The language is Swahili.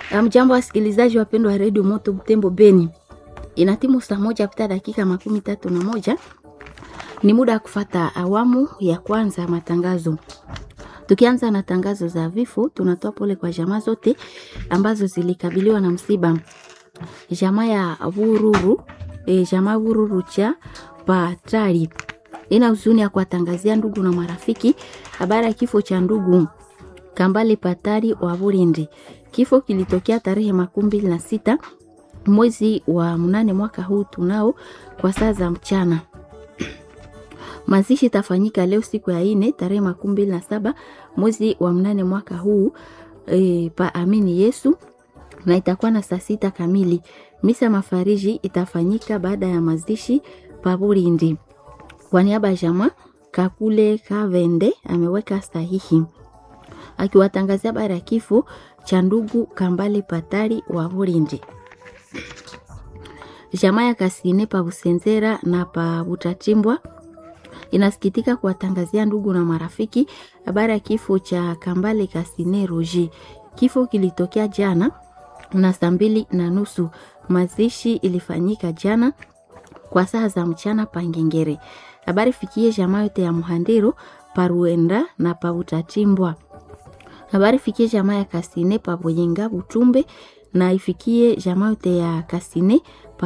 Mjambo wasikilizaji wapendwa wa redio Moto Butembo Beni, inatimu saa moja pita dakika makumi tatu na moja ni muda wa kufata awamu ya kwanza ya matangazo. Tukianza na tangazo za vifo, tunatoa pole kwa jamaa zote ambazo zilikabiliwa na msiba. Jamaa ya Vururu e, jamaa Vururu cha Patari ina huzuni ya kuwatangazia ndugu na marafiki habari ya kifo cha ndugu Kambale Patari wa Burindi. Kifo kilitokea tarehe makumi mbili na sita mwezi wa mnane mwaka huu tunao kwa saa za mchana. Mazishi itafanyika leo siku ya ine tarehe makumi mbili na saba mwezi wa mnane mwaka huu e, pa Amini Yesu na itakuwa na saa sita kamili. Misa mafariji itafanyika baada ya mazishi pa Burindi. Kwa niaba ya jamaa Kakule Kavende ameweka sahihi akiwatangazia habari ya kifo cha ndugu Kambale Patari wa Burindi. Jamaa ya Kasine pa Busenzera na pa Butatimbwa inasikitika kuwatangazia ndugu na marafiki habari ya kifo cha Kambale Kasine Roji. Kifo kilitokea jana na saa mbili na nusu. Mazishi ilifanyika jana kwa saa za mchana Pangengere. Habari fikie jamaa yote ya Muhandiro Paruenda na pa Butatimbwa. Habari fikie jamaa ya Kasine pa Boyenga Butumbe na ifikie jamaa yote ya Kasine